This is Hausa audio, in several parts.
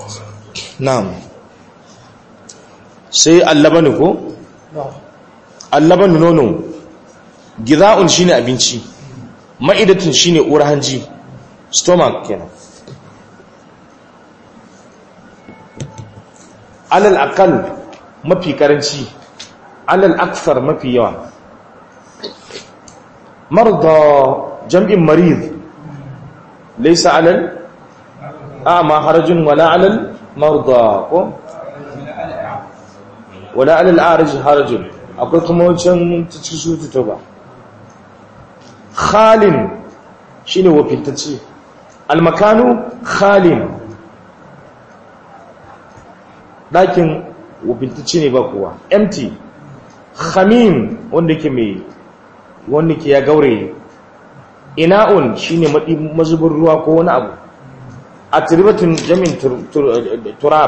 na'am sai allabanu ko allabanu nono gida'un shine abinci ma'idatun shine uwar hanji stomach kenan alal aqal mafi karanci alal akthar mafi yawa marda jam'in marid laysa alal a'ma harajun wala alal marda ko wala alal a'raj harajun akwai kuma wancan cikin sutu ta ba khalin shine wafintacce almakanu khalin ɗakin wafintacce ne ba kowa empty khamim wanda ke mai wanda ke ya gaure ina'un shine mazubin ruwa ko wani abu a turibatun jamin turab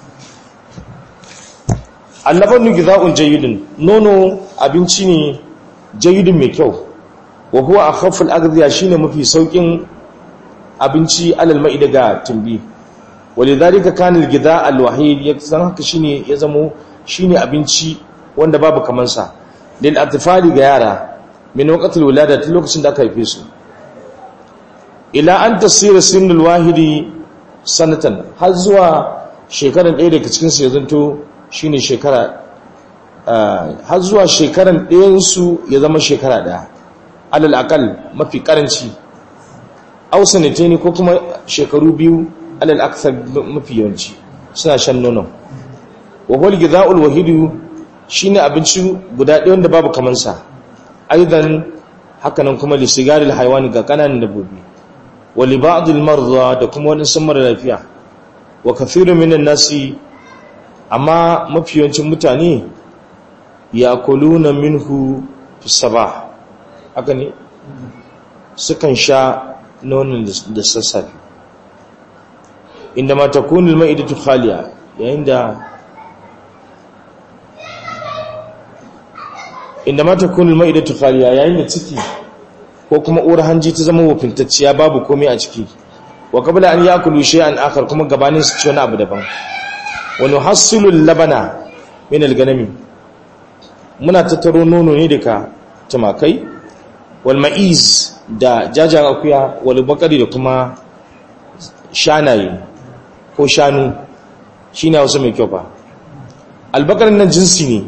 allabannu giza'un jayyidin nono abinci ne jayyidin mai kyau wa huwa akhaful aghdiya shine mafi saukin abinci alal ma'i daga tumbi walidhalika kana al-ghidha al-wahid yaksan haka shine ya zamo shine abinci wanda babu kaman sa lil atfali ga yara min waqtil wilada tun lokacin da aka haife su ila an tasira sinul wahidi sanatan har zuwa shekaran ɗaya daga cikin su ya zanto shine shekara har zuwa shekaran ɗayan su ya zama shekara ɗaya alal akal mafi karanci aw sanataini ko kuma shekaru biyu alal akthar mafi yawanci suna shan nono wa huwa al-ghidha'ul wahid shine abinci guda ɗaya wanda babu kaman sa aidan hakanan kuma li sigaril haywani ga kananan dabbobi wa li ba'dil marda da kuma wani sun mara lafiya wa kathirun minan nasi amma mafi yawancin mutane yakuluna minhu fi sabah haka ne sukan sha nonon da sassafe inda mata kunil ma'idatu khaliya yayin da inda mata kunil ma'idatu khaliya yayin da ciki ko kuma uwar hanji ta zama wafintacciya babu komai a ciki wa qabla an yakulu shay'an akhar kuma gabanin su ci wani abu daban wa nuhassilu labana min al-ganami muna tattaro nono ne daga tumakai wal ma'iz da jajan akuya wal bakari da kuma shanaye ko shanu shine wasu mai kyau fa albakarin nan jinsi ne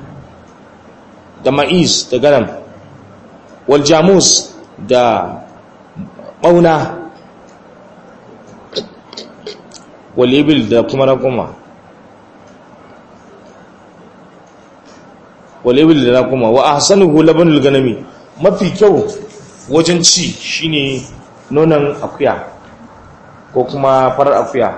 da ma'iz da ganam wal jamus da bauna wal ibil da kuma rakuma wal ibil da rakuma wa ahsanuhu labanul ganami mafi kyau wajen ci shine nonon akuya ko kuma farar akuya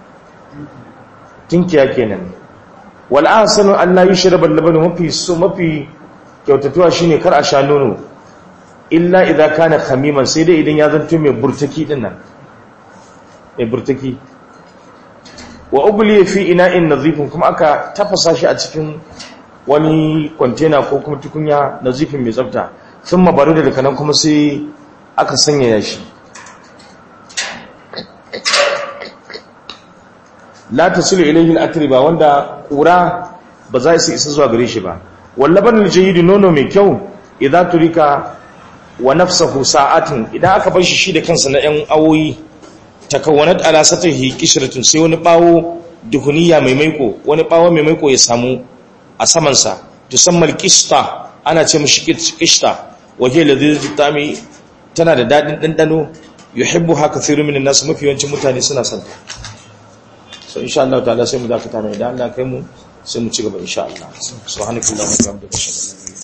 tinkiya kenan wal ahsanu an la yushrab al-laban mafi so mafi kyautatuwa shine kar a sha nono illa idza kana khamiman sai dai idan ya zanto mai burtaki din nan mai burtaki wa ubli fi ina'in nadhifin kuma aka tafasa shi a cikin wani container ko kuma tukunya nazifin mai tsafta sun mabaru da daga nan kuma sai aka sanya shi la tasilu ilayhi al-atriba wanda kura ba za su isa zuwa gare shi ba wallaban al-jayyid nono mai kyau idan turika wa nafsuhu sa'atin idan aka bar shi shi da kansa na 'yan awoyi takawwanat ala satihi qishratun sai wani bawo duhuniya mai maiko wani bawo mai maiko ya samu a saman sa tusammal qista ana ce mishi qista waje ladhi tami tana da dadin dandano yuhibbu haka kathiru minan nas mafi yawancin mutane suna son ta so insha Allah ta'ala sai mu dakata ne idan Allah kai mu sai mu ci gaba insha Allah subhanallahi wa bihamdihi